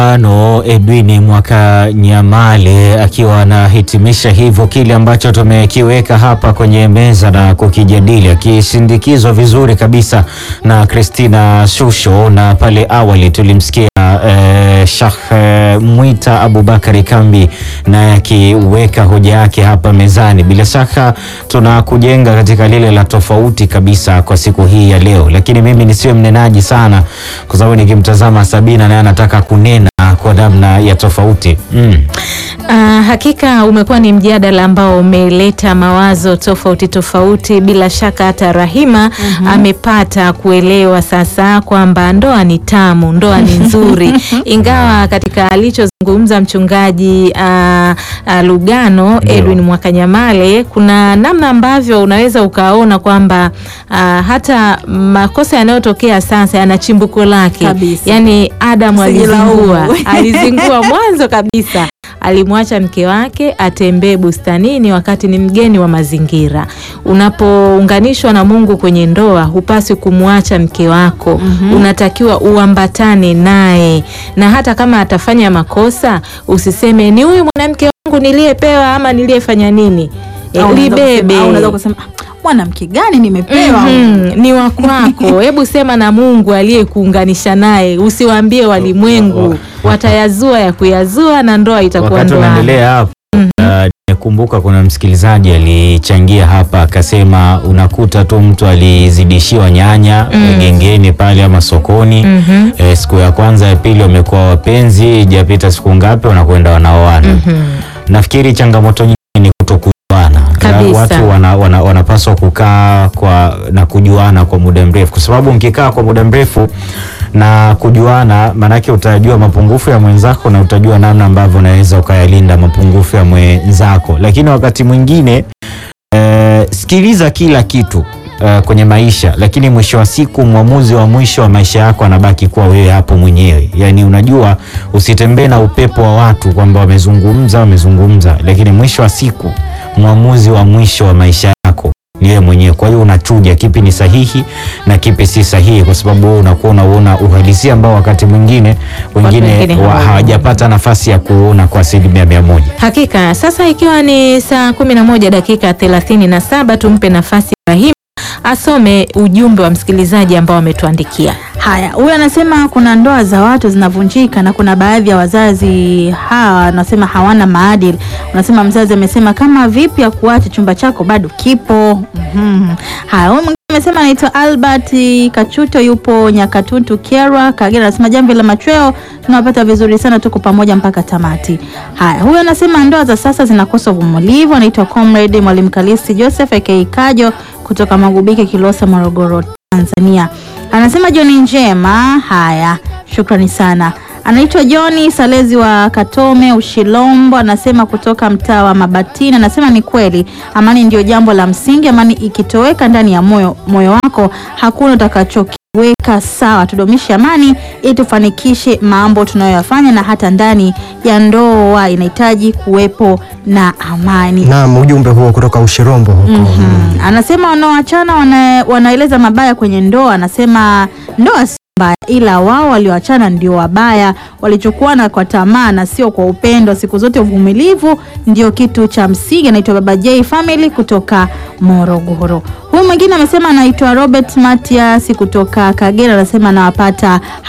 ano Edwini Mwaka Nyamale akiwa anahitimisha hivyo kile ambacho tumekiweka hapa kwenye meza na kukijadili, akisindikizwa vizuri kabisa na Christina Shusho, na pale awali tulimsikia eh, Sheikh eh, Mwita Abubakari Kambi naye akiweka hoja yake hapa mezani. Bila shaka tunakujenga katika lile la tofauti kabisa kwa siku hii ya leo, lakini mimi nisiwe mnenaji sana, kwa sababu nikimtazama Sabina naye anataka kunena kwa namna ya tofauti mm. Ah, hakika umekuwa ni mjadala ambao umeleta mawazo tofauti tofauti. Bila shaka hata Rahima amepata kuelewa sasa kwamba ndoa ni tamu, ndoa ni nzuri, ingawa katika alichozungumza mchungaji ah, ah, Lugano Ndio. Edwin Mwakanyamale, kuna namna ambavyo unaweza ukaona kwamba ah, hata makosa yanayotokea sasa yana chimbuko lake, Kabisa. yaani Adamu Usijilaumu. alizingua alizingua mwanzo kabisa alimwacha mke wake atembee bustanini wakati ni mgeni wa mazingira. Unapounganishwa na Mungu kwenye ndoa, hupaswi kumwacha mke wako, unatakiwa uambatane naye, na hata kama atafanya makosa usiseme ni huyu mwanamke wangu niliyepewa ama niliyefanya nini. E, Au unaweza libebe kusema- au unaweza kusema "Ah, mwanamke gani nimepewa Mhm, ni wa kwako. Hebu sema na Mungu aliyekuunganisha naye, usiwaambie walimwengu, watayazua ya kuyazua na ndoa itakuwa Wakati ndoa. unaendelea hapo uh, nimekumbuka kuna msikilizaji alichangia hapa akasema, unakuta tu mtu alizidishiwa nyanya gengeni pale ama sokoni Mhm. eh, siku ya kwanza ya pili wamekuwa wapenzi, ijapita siku ngapi wanakwenda wanaoana. Nafikiri changamoto nyingi ni kutokujuana. Kabisa. Watu wana, wana, wanapaswa kukaa kwa na kujuana kwa muda mrefu, kwa sababu mkikaa kwa muda mrefu na kujuana, maanake utajua mapungufu ya mwenzako na utajua namna ambavyo unaweza ukayalinda mapungufu ya mwenzako. Lakini wakati mwingine eh, sikiliza kila kitu eh, kwenye maisha, lakini mwisho wa siku mwamuzi wa mwisho wa maisha yako anabaki kuwa wewe hapo mwenyewe. Yani unajua, usitembee na upepo wa watu kwamba wamezungumza wamezungumza, lakini mwisho wa siku mwamuzi wa mwisho wa maisha yako ni wewe mwenyewe. Kwa hiyo unachuja kipi ni sahihi na kipi si sahihi, kwa sababu wewe unakuwa unauona uhalisia ambao wakati mwingine wengine wengine wa- hawauoni. hawajapata nafasi ya kuona kwa asilimia mia moja. Hakika sasa ikiwa ni saa kumi na moja dakika thelathini na saba tumpe nafasi Rahima asome ujumbe wa msikilizaji ambao ametuandikia. Haya, huyu anasema kuna ndoa za watu zinavunjika na kuna baadhi ya wazazi hawa anasema hawana maadili. Unasema mzazi amesema kama vipi ya kuacha chumba chako bado kipo. Mhm. Haya, huyu mwingine amesema anaitwa Albert Kachuto yupo Nyakatutu Kyerwa Kagera, anasema jambo la machweo tunawapata vizuri sana, tuko pamoja mpaka tamati. Haya, huyu anasema ndoa za sasa zinakosa uvumilivu. Anaitwa Comrade Mwalimu Kalisi Joseph aka Kajo kutoka Magubike Kilosa, Morogoro, Tanzania. Anasema Joni njema. Haya, shukrani sana. Anaitwa Joni Salezi wa Katome Ushilombo, anasema kutoka mtaa wa Mabatini. Anasema ni kweli, amani ndio jambo la msingi. Amani ikitoweka ndani ya moyo moyo wako, hakuna utakachokiweka sawa. Tudumishe amani ili tufanikishe mambo tunayoyafanya, na hata ndani ya ndoa inahitaji kuwepo na amani. Naam, ujumbe huo kutoka Ushirombo huko. Mm. Anasema wanaoachana wana, wanaeleza mabaya kwenye ndoa. Anasema ndoa si mbaya, ila wao walioachana ndio wabaya, walichokuana kwa tamaa na sio kwa upendo. Siku zote uvumilivu ndio kitu cha msingi. Anaitwa Baba J Family kutoka Morogoro. Huyu mwingine amesema anaitwa Robert Matias kutoka Kagera, anasema anawapata